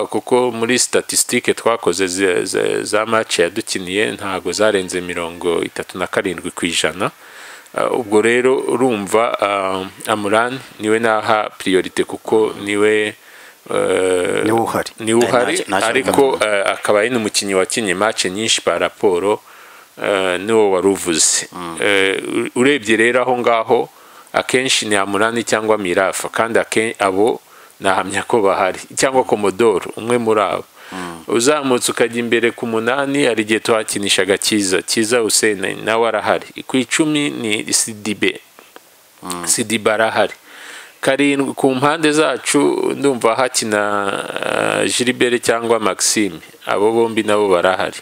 kuko muri statisitike twakoze za match yadukiniye ntabwo zarenze mirongo itatu na karindwi ku ijana ubwo rero urumva amurani niwe naha priorite kuko niwe niwe uhari niwe uhari Nta- nta- ariko akaba ari n'umukinnyi wakinnye match nyinshi pa raporo eh, niwo wari uvuze Eh, u- urebye rero aho ngaho akenshi ni amurani cyangwa mirafa kandi ake- abo nahamya ko bahari cyangwa komodoro umwe muri abo uzamutse ukajya imbere ku munani hari igihe tuhakinishaga cyiza cyiza hussein nawe arahari ku icumi ni sidibe sidibe arahari karindwi ku mpande zacu ndumva hakina eh, Gilbert cyangwa Maxime abo bombi nabo barahari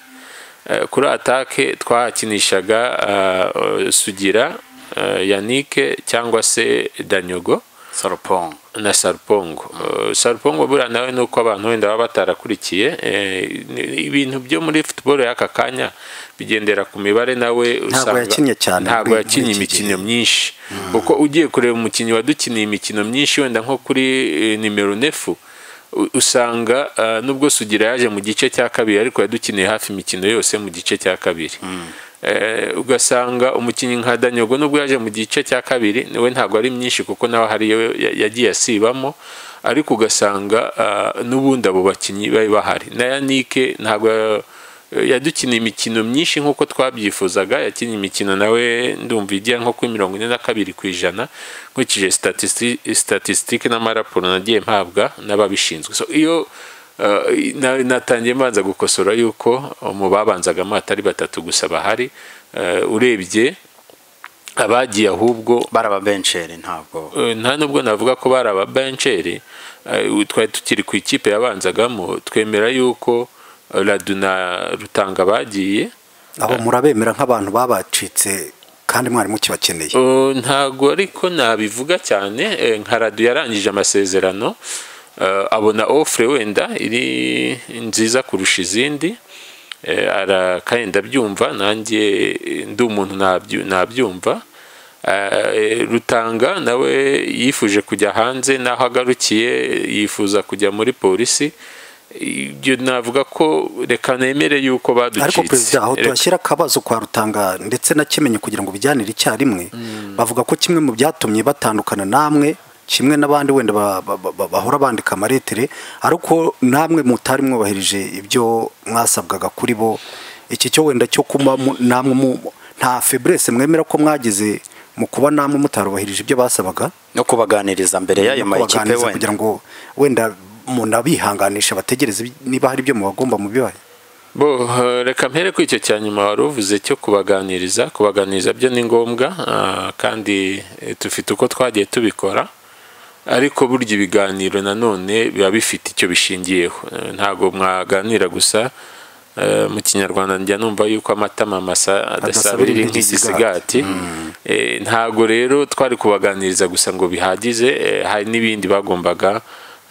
Eh, kuri atake twahakinishaga eh, eh, Sugira eh, Yannick cyangwa se Danyogo Saropong na Sarpongo Eh, Sarpongo buriya nawe nuko abantu wenda baba batarakurikiye eh, ni- ibintu byo muri football y'aka kanya bigendera ku mibare nawe usanga yakinnye cyane ntabwo muri- yakinnye muri iki imikino myinshi kuko ugiye kureba umukinnyi wadukiniye imikino myinshi wenda nko kuri eh, nimero nefu u- usanga eh, nubwo Sugira yaje mu gice cya kabiri ariko yadukiniye hafi imikino yose mu gice cya kabiri Eh, ugasanga umukinnyi nka Danyogo nubwo yaje mu gice cya kabiri we ntabwo ari myinshi kuko nawe hari iyo ya- yagiye asibamo ariko ugasanga eh, n'ubundi abo bakinnyi bari bahari na Yannick ntabwo yadukina imikino myinshi nk'uko twabyifuzaga yakinnye imikino nawe ndumva ijya nko kuri mirongo ine na kabiri ku ijana nkurikije statisitike n'amaraporo nagiye mpabwa n'ababishinzwe So, iyo eh, na- natangiye mbanza gukosora yuko mu babanzaga atari batatu gusa bahari eh, urebye abagiye ahubwo barababencheri ntabwo Eh, nta nubwo navuga ko bari ababenceri twari tukiri ku ikipe yabanzagamo twemera yuko eh, radu na rutanga bagiye abo murabemera nk'abantu babacitse kandi mwarimu kibakeneye Eh, ntago ariko nabivuga cyane eh, nka radu yarangije amasezerano eh, abona ofure wenda iri nziza kurusha izindi Eh, ara kandi ndabyumva nanjye eh, ndi umuntu nabyu- nabyumva Eh, rutanga nawe yifuje kujya hanze n'aho agarukiye yifuza kujya muri polisi ibyo navuga ko reka nemere yuko baducitse ariko perezida aho Reka- tuhashyira akabazo kwa rutanga ndetse na kimenyi kugira ngo bijyanire icyarimwe bavuga ko kimwe mu byatumye batandukana namwe kimwe n'abandi wenda ba- ba- ba- bahora bandika amaretere ariko namwe mutari mwubahirije ibyo mwasabwaga kuri bo iki cyo wenda cyo kuba mu- namwe mu- nta feburese mwemera ko mwagize mu kuba namwe mutarubahirije ibyo basabaga no kubaganiriza mbere y'ayo no makipe kubaganiriza wenda kugira ngo wenda munabihanganisha bategereze ibi- niba hari ibyo mubagomba mubibahe Bo, eh, reka mpere ku icyo cya nyuma wari uvuze cyo kubaganiriza kubaganiriza byo ni ngombwa ah, kandi eh, dufite uko twagiye tubikora ariko burya ibiganiro nanone biba bifite icyo bishingiyeho Eh, ntabwo mwaganira gusa eh, mu kinyarwanda njya numva yuko amata mamasa adasabirira inka nk'igisigati Eh, ntabwo rero twari kubaganiriza gusa ngo bihagize eh, hari n'ibindi bagombaga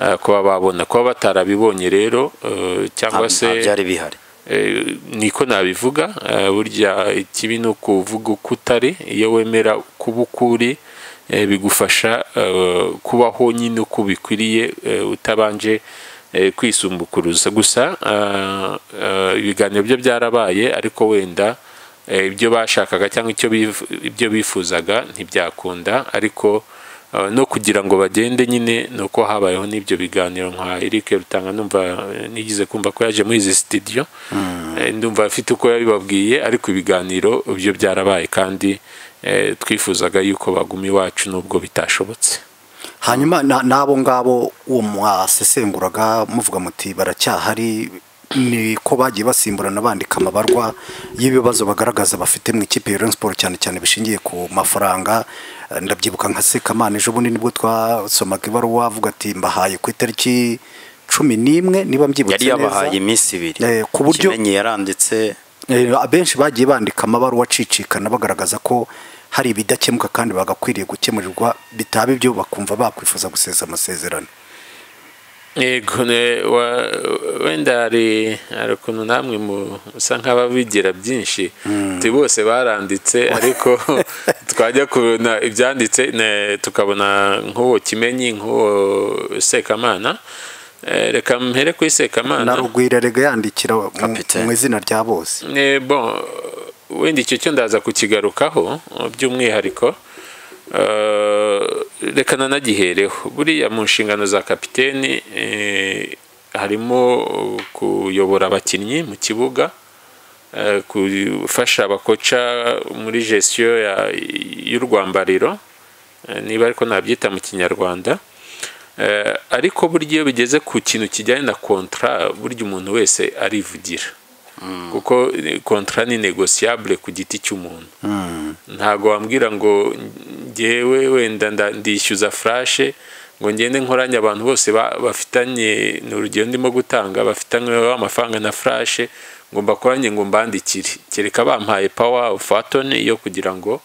eh, kuba babona kuba batarabibonye rero eh, nta- cyangwa se nta byari bihari Eh, niko nabivuga eh, burya ikibi ni ukuvuga uko utari iyo wemera kuba uko uri eh, bigufasha eh, kubaho nyine uko bikwiriye eh, utabanje eh, kwisumbukuruza gusa eh, eh, ibiganiro byo byarabaye ariko wenda eh, ibyo bashakaga cyangwa icyo bifu- ibyo bifuzaga ntibyakunda ariko eh, no kugira ngo bagende nyine ni uko habayeho n'ibyo biganiro nka Eric Rutanga numva eh, nigize kumva ko yaje muri izi studio Eh, ndumva afite uko yabibabwiye ariko ibiganiro byo byarabaye kandi eh, twifuzaga yuko baguma iwacu nubwo bitashobotse hanyuma na- n'abo ngabo uwo mwasesenguraga muvuga muti baracyahari ni ko bagiye basimburana bandika amabarwa y'ibibazo bagaragaza bafite mu ikipe ya Rayon Sports cyane cyane bishingiye ku mafaranga Eh, ndabyibuka nka Sekamana ejo bundi nibwo twasomaga ibaruwa avuga ati mbahaye ku itariki cumi n'imwe niba mbyibutse yari neza yabahaye iminsi ibiri Eh, ku buryo- Kimenyi yaranditse Eh, abenshi bagiye bandika amabaruwa acicikana bagaragaza ko hari ibidakemuka kandi bagakwiriye gukemurirwa bitaba ibyo bakumva bakwifuza gusesa amasezerano yego ne- wa- wenda hari hari ukuntu namwe musa nk'ababigira byinshi ti bose baranditse ariko twajya kubona ibyanditse ne- tukabona nk'uwo kimenyi nk'uwo sekamana Eh, reka mpere kuri na sekamana rugwira rega yandikira mu- Kapiteni. mu izina rya bose Eh, bon wenda icyo cyo ndaza kukigarukaho by'umwihariko Eh, reka nanagihereho buriya mu nshingano za kapiteni eh, harimo kuyobora abakinnyi mu kibuga eh, gufasha abakoca muri gestion ya- y'urwambariro eh, niba ariko nabyita mu kinyarwanda Eh, ariko burya iyo bigeze ku kintu kijyanye na kontra burya umuntu wese arivugira kuko eh, kontra ni negosiyabule ku giti cy'umuntu ntabwo wambwira ngo ngewe wenda nda- ndishyuza furashe ngo ngende nkoranye abantu bose ba- bafitanye ni urugero ndimo gutanga bafitanye amafaranga na furashe ngo mbakoranye ngo mbandikire kereka bampaye pawa fatoni yo kugira ngo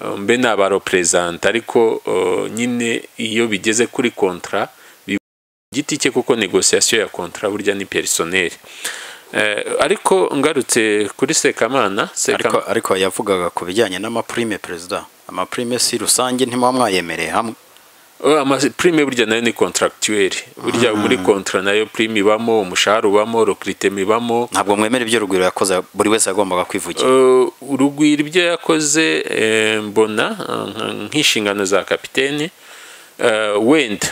eh, mbe nabaroperezanta ariko eh, nyine iyo bigeze kuri kontra giti cye kuko negosiyasiyo ya kontra burya ni perisoneri Eh, ariko ngarutse kuri sekamana ariko Sekam- ariko yavugaga ku bijyanye n'amaprime perezida amaprime si rusange ntimuba mwayemereye hamwe Oh, ama- prime burya nayo ni contractuel burya muri kontra nayo prime ibamo umushahara ubamo rokiriteme ibamo ntabwo mwemera ibyo rugwiro yakoze buri wese yagombaga kwivugira Eh, urugwiro ibyo yakoze eh, mbona eh, nk- nk'inshingano za kapiteni Eh, wenda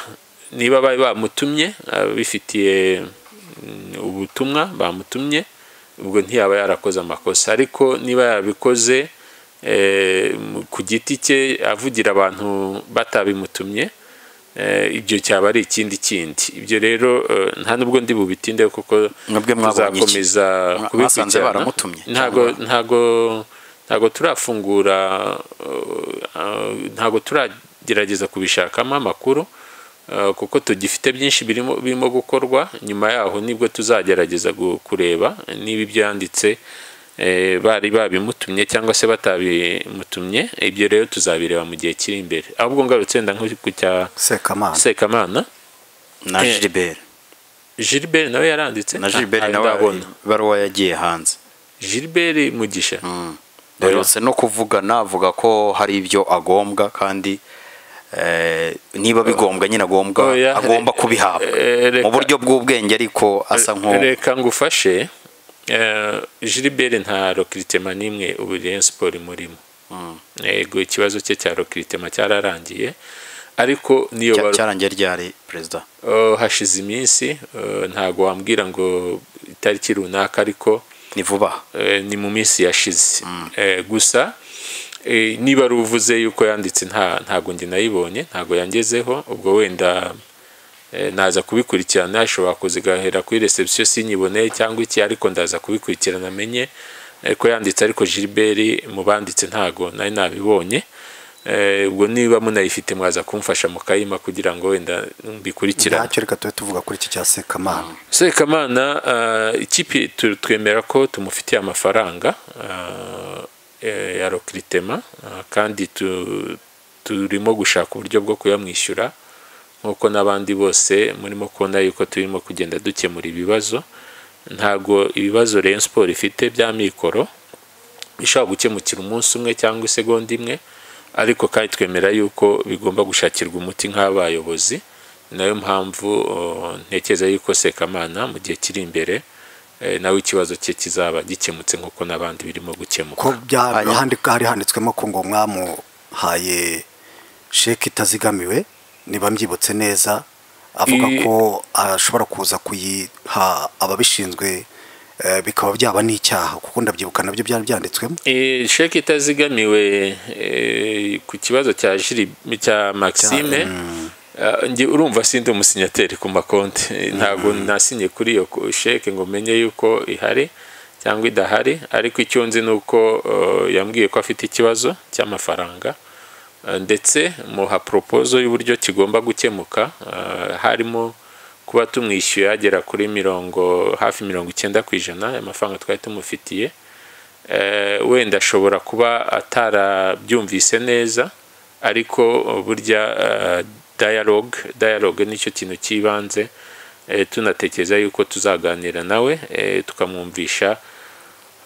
niba bari bamutumye ababifitiye mm, ubutumwa bamutumye ubwo ntiyaba yarakoze amakosa ariko niba yarabikoze eh, mu- ku giti cye avugira abantu batabimutumye eh, ibyo cyaba ari ikindi kindi ibyo rero eh, nta nubwo ndi bubitindeho kuko Mwebwe mwabonye iki? tuzakomeza Mwa- kubikurikirana. mwasanze baramutumye? ntago Cyangwa- ntago ntago turafungura uh, uh, ntago turagerageza kubishakamo amakuru uh, kuko tugifite byinshi birimo birimo gukorwa nyuma yaho nibwo tuzagerageza gu- kureba niba ibyo yanditse eh, bari babimutumye cyangwa se batabimutumye ibyo rero tuzabireba mu gihe kiri imbere ahubwo ngarutse wenda nko ku cya sekamana sekamana na eh, Gilbert Gilbert nawe yaranditse na Gilbert Ah, nawe ndabona. ibaruwa yagiye hanze Gilbert Mugisha duherutse no kuvugana avuga ko hari ibyo agombwa kandi eh, niba bigombwa nyine agombwa Oya, agomba re- kubihabwa eh, reka- mu buryo bw'ubwenge ariko asa nk'u reka ngufashe eh, Gilbert nta rokiritema n'imwe ubu Rayon Sport imurimo yego ikibazo cye cya rokiritema cyararangiye ariko niyo cya- baru- cyarangiye ryari perezida Oh, hashize iminsi eh, ntago wambwira ngo itariki runaka ariko ni vuba aha. eh, ni mu minsi yashize Eh, gusa eh, niba ari uvuze yuko yanditse nta ntago njye nayibonye ntago yangezeho ubwo wenda eh, naza kubikurikirana ashobora kuzigahera kuri reception sinyiboneye cyangwa iki ariko ndaza kubikurikirana amenye eh, ko yanditse ariko Gilbert mu banditse ntago nari nabibonye Eh, ubwo niba munayifite mwaza kumfasha mu kayima kugira ngo wenda mbikurikirane ntacyo reka tube tuvuga kuri iki cya sekamana sekamana eh, ikipe tu- twemera ko tumufitiye amafaranga eh, eh, ya rokiritema eh, kandi tu- turimo gushaka uburyo bwo kuyamwishyura nk'uko n'abandi bose murimo kubona yuko turimo kugenda dukemura ibibazo ntabwo ibibazo Rayon Sport ifite bya mikoro bishobora gukemukira umunsi umwe cyangwa isegonda imwe ariko kandi twemera yuko bigomba gushakirwa umuti nk'abayobozi nayo mpamvu oh, ntekereza yuko sekamana mu gihe kiri imbere eh, nawe ikibazo cye kizaba gikemutse nk'uko n'abandi birimo gukemuka ko bya- Hanyuma- handi- hari handitswemo ko ngo mwamuhaye sheke itazigamiwe niba mbyibutse neza avuga I- ko ashobora kuza kuyiha ababishinzwe eh, bikaba byaba n'icyaha kuko ndabyibuka nabyo byari byanditswemo Eh, sheke itazigamiwe eh, ku kibazo cya jiri cya maxime Ah, njye urumva sindi umusinyateri ku makonti Eh, ntabwo nasinye kuri iyo ko- sheke ngo menye yuko ihari cyangwa idahari ariko icyo nzi ni uko eh, yambwiye ko afite ikibazo cy'amafaranga Eh, ndetse muha poropozo y'uburyo kigomba gukemuka eh, harimo kuba tumwishyuye agera kuri mirongo hafi mirongo icyenda ku ijana y'amafaranga twari tumufitiye Eh, wenda ashobora kuba atarabyumvise neza ariko eh, burya eh, dialogue dialogue nicyo kintu cy'ibanze eh, tunatekereza yuko tuzaganira nawe eh, tukamwumvisha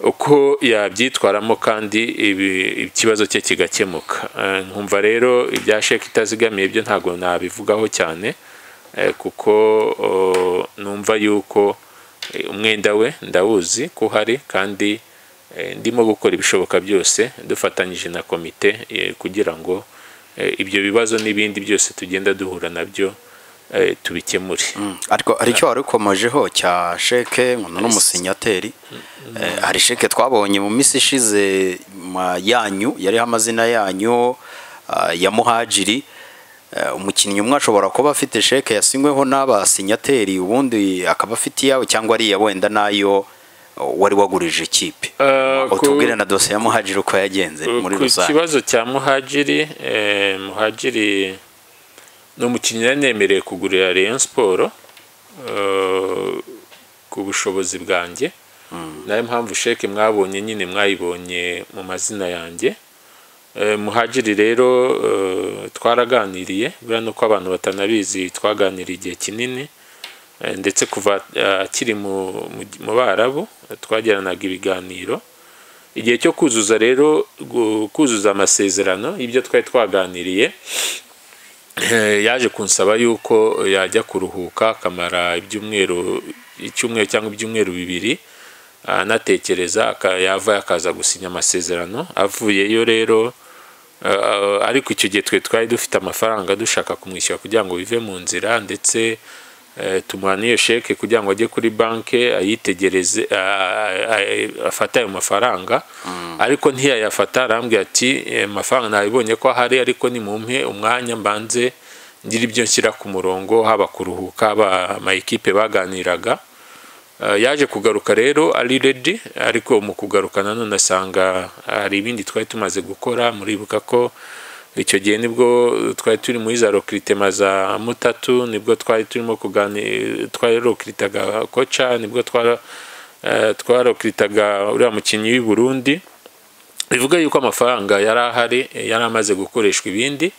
uko yabyitwaramo kandi ibi- ikibazo cye kigakemuka Eh, nkumva rero ibya sheke itazigamiye byo ntabwo nabivugaho cyane eh, kuko oh, numva yuko eh, umwenda we ndawuzi ko uhari kandi eh, ndimo gukora ibishoboka byose dufatanyije na komite eh, kugira ngo eh, ibyo bibazo n'ibindi byose tugenda duhura nabyo eh, tubikemure ariko hari icyo warikomajeho cya sheke nkunda n'umusinyateri Eh, hari sheke twabonye mu minsi ishize ma- yanyu yariho amazina yanyu ah, ya muhajiri Eh, umukinnyi umwe ashobora kuba afite sheke yasinyweho n'abasinyateri ubundi akaba afite iyawe cyangwa ariya wenda nayo eh, wari wagurije ikipe Eh, ku- utubwire na dosiye ya muhajiri uko yagenze muri ku rusange kibazo cya muhajiri eh, muhajiri ni umukinnyi yari nemereye kugurira Rayon Sport eh, ku bushobozi bwanjye nayo mpamvu sheke mwabonye nyine mwayibonye mu mazina yanjye Eh, muhajiri rero eh, twaraganiriye buriya nuko abantu batanabizi twaganiriye igihe kinini Eh, ndetse kuva eh, akiri mu- mu- mu barabu eh, twagiranaga ibiganiro igihe cyo kuzuza rero gu- kuzuza amasezerano y'ibyo twari twaganiriye eh, yaje kunsaba yuko yajya kuruhuka akamara ibyumweru icyumweru cyangwa ibyumweru bibiri anatekereza aka- yavayo akaza gusinya amasezerano avuyeyo rero eh, ariko icyo gihe twe twari dufite amafaranga dushaka kumwishyura kugira ngo bive mu nzira ndetse eh, tumuha n'iyo sheke kugira ngo ajye kuri banki ayitegereze a- a- afate ayo mafaranga ariko ntiyayafata arambwira ati "Eh, amafaranga nabibonye ko ahari ariko nimumpe umwanya mbanze ngira ibyo nshyira ku murongo haba kuruhuka haba amayikipe baganiraga Uh, yaje kugaruka rero ari redi ariko mu kugaruka nanone asanga hari ibindi twari tumaze gukora muribuka ko icyo gihe nibwo twari turi muri za rokiritema za mutatu nibwo twari turimo kuganira twari rokiritaga koca nibwo twara eh, twarokiritaga uriya mukinnyi w'i Burundi bivuga yuko amafaranga yari ahari eh, yari amaze gukoreshwa ibindi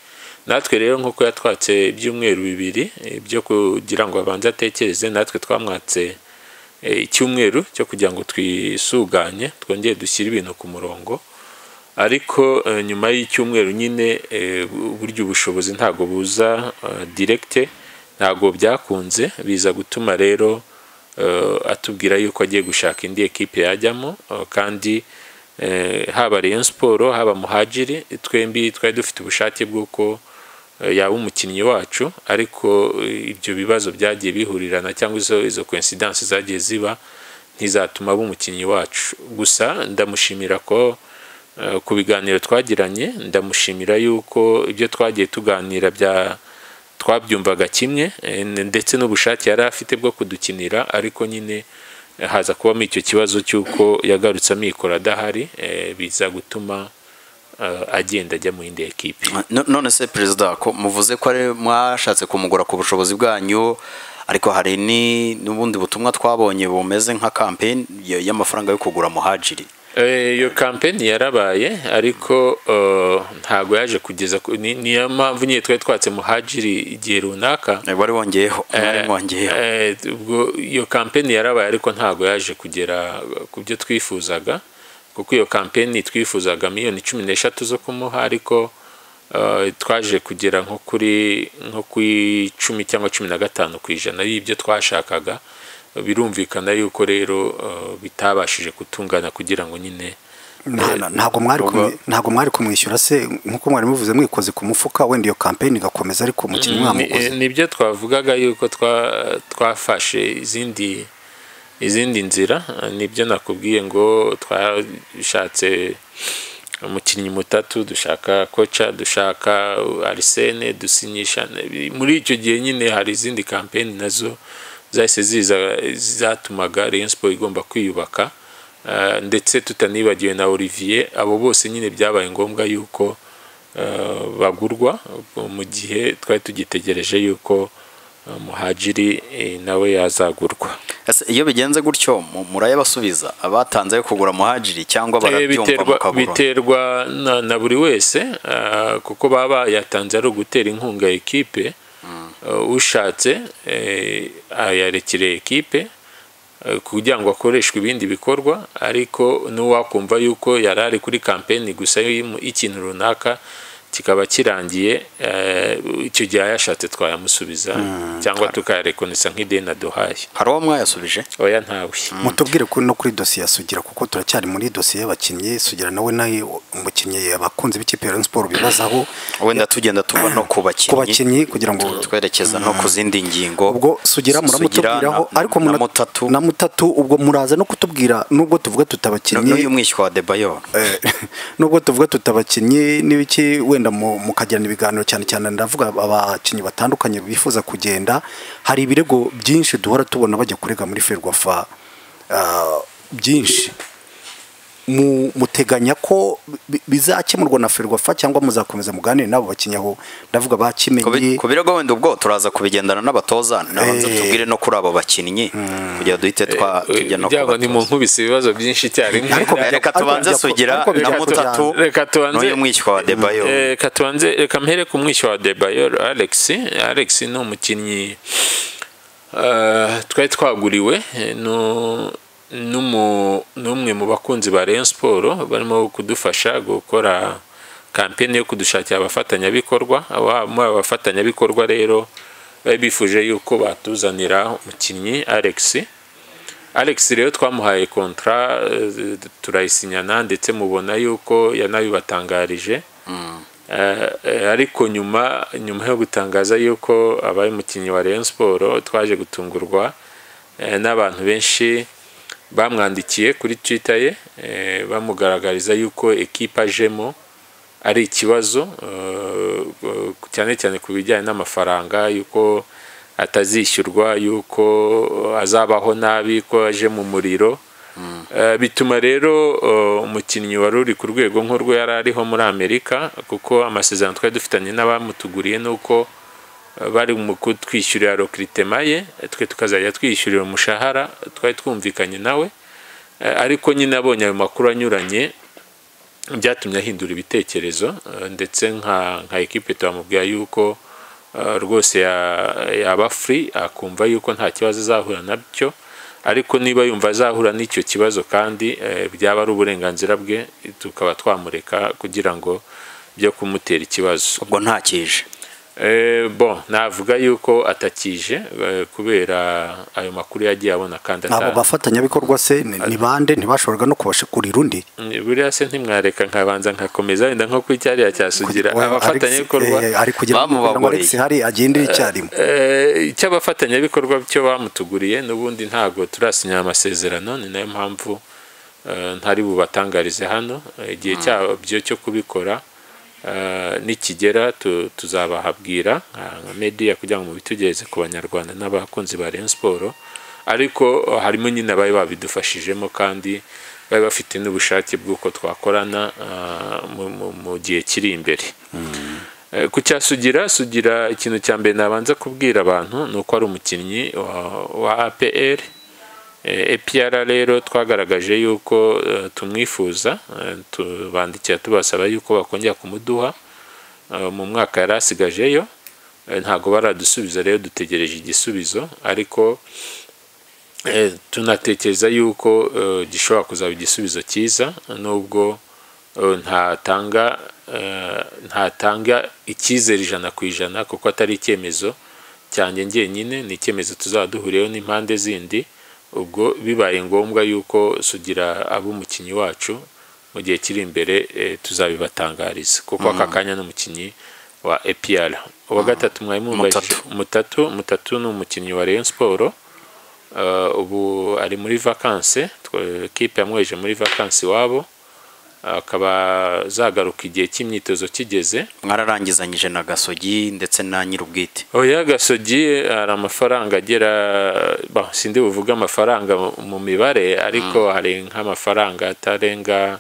natwe rero nk'uko yatwatse ibyumweru bibiri eh, byo kugira ngo abanze atekereze natwe twamwatse eh, icyumweru cyo kugira ngo twisuganye twongere dushyire ibintu ku murongo ariko eh, nyuma y'icyumweru nyine eh, bu- burya ubushobozi ntabwo buza eh, direct ntabwo byakunze biza gutuma rero eh, atubwira yuko agiye gushaka indi ekipe yajyamo eh, kandi eh, haba Rayon Sport haba Muhajiri twembi twari dufite ubushake bw'uko eh, yaba umukinnyi wacu ariko eh, ibyo bibazo byagiye bihurirana cyangwa izo izo coincidence zagiye ziba ntizatuma aba umukinnyi wacu gusa ndamushimira ko eh, ku biganiro twagiranye ndamushimira yuko ibyo twagiye tuganira bya twabyumvaga kimwe eh, ndetse n'ubushake yari afite bwo kudukinira ariko nyine eh, haza kubamo icyo kibazo cy'uko yagarutse amikoro adahari eh, biza gutuma eh, agenda ajya mu yindi ekipi No- none se perezida ko muvuze ko ari mwashatse kumugura ku bushobozi bwanyu ariko hari ni n'ubundi butumwa twabonye bumeze nka kampeni y- y'amafaranga yo kugura muhajiri Eh, iyo kampeni yarabaye ariko eh, ntago yaje kugeza ku- ni- niyo mpamvu nyine twari twatse muhajiri igihe runaka Eh, wari wongeyeho mwari Eh, mwongeyeho eh, ubwo iyo kampeni yarabaye ariko ntago yaje kugera ku byo twifuzaga kuko iyo kampeni twifuzaga miliyoni cumi n'eshatu zo kumuha ariko eh, twaje kugera nko kuri nko ku icumi cyangwa cumi na gatanu ku ijana y'ibyo twashakaga birumvikana yuko rero eh, bitabashije gutungana kugira ngo nyine Nta- na- ntabwo mwari kumwi- ntabwo mwari kumwishyura se nk'uko mwari muvuze mwikoze ku mufuka wenda iyo kampeni igakomeza ariko umukinnyi Ni- mwamukoze nibyo twavugaga yuko twa- twafashe izindi izindi nzira nibyo nakubwiye ngo twashatse umukinnyi mutatu dushaka koca dushaka arisene dusinyisha muri icyo gihe nyine hari izindi kampeni nazo zahise ziza zatumaga Rayon Sport igomba kwiyubaka Eh, ndetse tutanibagiwe na Olivier abo bose nyine byabaye ngombwa yuko eh, bagurwa ubwo mu gihe twari tugitegereje yuko eh, muhajiri eh, nawe yazagurwa Ese iyo bigenze gutyo mu- murayabasubiza abatanze yo kugura muhajiri cyangwa Eh, barabyumva biterwa, mukagura biterwa na, na buri wese ah, kuko baba yatanze ari ugutera inkunga ekipe Eh, ushatse eh, yarekere ekipe eh, kugira ngo akoreshwe ibindi bikorwa ariko n'uwakumva yuko yari ari kuri kampeni gusa y'imu- y'ikintu runaka kikaba kirangiye eh, icyo gihe ayashatse twayamusubiza cyangwa tukayarekonesa nk'ideni aduhaye hari uwo mwayasubije oya ntawe mutubwire ko no kuri dosiye ya sugira kuko turacyari muri dosiye y'abakinnyi sugira nawe nawe umukinnyi abakunzi b'ikipe ya Rayon Sport bibazaho wenda tugenda tuva no ku ku bakinnyi bakinnyi kugira ngo twerekeza no ku zindi ngingo ubwo sugira muramutubwiraho na- ariko na muna- mutatu na mutatu ubwo muraza no kutubwira nubwo tuvuga n'uyu tutabakinnyi mwishywa wa debayo eh, nubwo tuvuga tutabakinnyi n'ibiki wenda mu- mukagirana ibiganiro cyane cyane ndavuga abakinnyi batandukanye bifuza kugenda hari ibirego byinshi duhora tubona bajya kurega muri ferwafa ah, byinshi mu- muteganya ko bi- bizakemurwa na ferwafa cyangwa muzakomeza muganire n'abo bakinnyi aho ndavuga Ku bi- bakimenye ku birego wenda ubwo turaza kubigendana n'abatoza nabanza Eh. tubwire no kuri abo bakinnyi kugira duhite twa tujya no ku kugira ngo batoza. nimunkubise ibibazo byinshi icyarimwe Ariko Reka- reka ariko tubanze bya- sugira ariko bya- na ariko bya- mutatu reka tubanze- n'uyu mwishywa wa debayo Eh, reka tubanze reka mpere ku mwishywa wa debayor alex alex ni umukinnyi eh, twari twaguriwe eh, nu- n'umu- n'umwe mu bakunzi ba Rayon Sport barimo kudufasha gukora kampeni yo kudushakira abafatanyabikorwa Aba- muri aba bafatanyabikorwa rero bari bifuje yuko batuzanira umukinnyi alex alex rero twamuhaye kontra eh, turayisinyana ndetse mubona yuko yanabibatangarije Eh, eh, ariko nyuma nyuma yo gutangaza yuko abaye umukinnyi wa Rayon Sport twaje gutungurwa eh, n'abantu benshi bamwandikiye kuri Twitter ye eh, bamugaragariza yuko ekipa ajemo ari ikibazo eh, cyane cyane ku bijyanye n'amafaranga yuko atazishyurwa yuko azabaho nabi ko aje mu muriro Eh, bituma rero eh, umukinnyi wari uri ku rwego nk'urwo yari ariho muri amerika kuko amasezerano twari dufitanye n'abamutuguriye ni uko eh, bari mu kutwishyurira rokiritema ye eh, twe tukazajya twishyurira umushahara twari twumvikanye nawe Eh, ariko nyine abonye ayo makuru anyuranye byatumye ahindura ibitekerezo eh, ndetse nka nka ekipe twamubwira yuko eh, rwose ya- yaba free akumva yuko nta kibazo azahura nabyo ariko niba yumva azahura n'icyo kibazo kandi eh, byaba ari uburenganzira bwe tukaba twamureka kugira ngo byo kumutera ikibazo ubwo ntakije Eh, bon navuga yuko atakije eh, kubera ayo makuru yagiye abona kandi abo ata- bafatanyabikorwa se ni- ni bande ntibashoboraga no kubashakurira undi buriya se ntimwareka nkabanza nkakomeza wenda nko kuri cyariya cyasugira Kugira- abafatanyabikorwa Alex, eh, ari kugira ngo Bamubaguriye. ngo Alex hari agendere icyarimwe Eh, icy'abafatanyabikorwa cyo bamutuguriye n'ubundi ntabwo turasinya amasezerano ni nayo mpamvu eh, ntari bubatangarize hano Eh, igihe cyabyo cyo kubikora eh, nikigera tu- tuzabahabwira ah, nka media kugira ngo mubitegereze ku banyarwanda n'abakunzi ba Rayon Sport ariko eh, harimo nyine abari babidufashijemo kandi bari bafite n'ubushake bw'uko twakorana ah, mu- mu- mu gihe kiri imbere Eh, ku cya sugira sugira ikintu cya mbere nabanza kubwira abantu ni uko ari umukinnyi wa, wa APR Eh, APR rero twagaragaje yuko eh, tumwifuza eh, tubandikira tubasaba yuko bakongera kumuduha Eh, mu mwaka yari asigajeyo eh, ntabwo baradusubiza rero dutegereje igisubizo ariko eh, tunatekereza yuko eh, gishobora kuzaba igisubizo cyiza nubwo eh, ntatanga eh, ntatanga icyizere ijana ku ijana kuko atari icyemezo cyanjye ngenyine ni icyemezo tuzaba duhuriyeho n'impande zindi ubwo bibaye ngombwa yuko sugira aba umukinnyi wacu mu gihe kiri imbere eh, tuzabibatangariza kuko aka kanya n'umukinnyi wa APR uwa gatatu mwari mumubajije mutatu mutatu ni umukinnyi wa Rayon Sport Eh, ubu ari muri vakanse twe- kipe yamweje muri vakanse iwabo akaba zagaruka igihe cy'imyitozo kigeze mwararangizanyije na gasogi ndetse na nyir'ubwite oya gasogi eh, hari amafaranga agera bah, sindi buvuge amafaranga mu- mu mibare ariko hari nk'amafaranga atarenga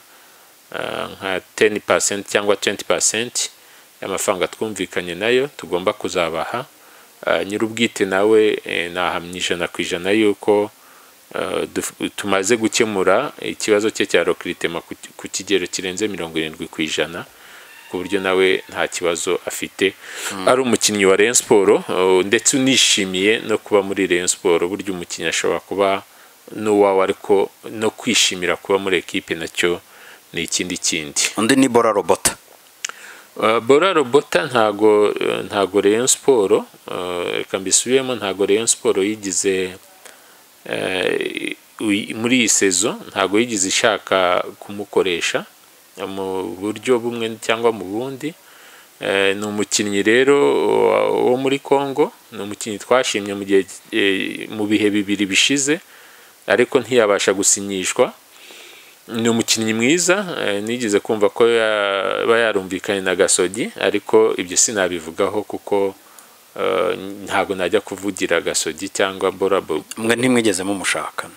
eh, nka 10% cyangwa 20% y'amafaranga twumvikanye nayo tugomba kuzabaha Eh, nyir'ubwite nawe eh, nahamya ijana ku ijana yuko eh, duf- tumaze gukemura ikibazo cye cya rokiritema ku ku kigero kirenze mirongo irindwi ku ijana ku buryo nawe nta kibazo afite ari umukinnyi wa Rayon Sport uh, ndetse unishimiye no kuba muri Rayon Sport burya umukinnyi ashobora kuba n'uwawe ariko no kwishimira kuba muri ekipe nacyo ni ikindi kindi undi ni bora robota Uh, bora robota ntago ntago Rayon Sport uh, reka mbisubiyemo ntago Rayon Sport yigize eh, uyi- muri iyi sezo ntago yigize ishaka kumukoresha mu buryo bumwe cyangwa mu bundi Eh, ni umukinnyi rero wa- wo muri Congo ni umukinnyi twashimye mu gihe eh, mu bihe bibiri bishize ariko ntiyabasha gusinyishwa ni umukinnyi mwiza eh, nigeze kumva ko yaba yarumvikanye na gasogi ariko ibyo sinabivugaho kuko eh, ntabwo najya kuvugira gasogi cyangwa borabo mwe ntimwigeze mumushaka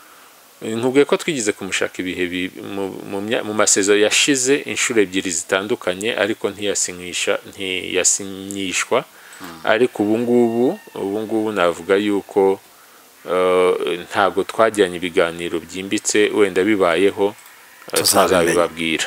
nkubwiye ko twigeze kumushaka ibihe bi- mu- mu mya- mu masezo yashize inshuro ebyiri zitandukanye ariko ntiyasinyisha ntiyasinyishwa ariko ubu ngubu ubu ngubu navuga yuko eh, ntabwo twagiranye ibiganiro byimbitse wenda bibayeho eh, Tuzabimenya. tuzabibabwira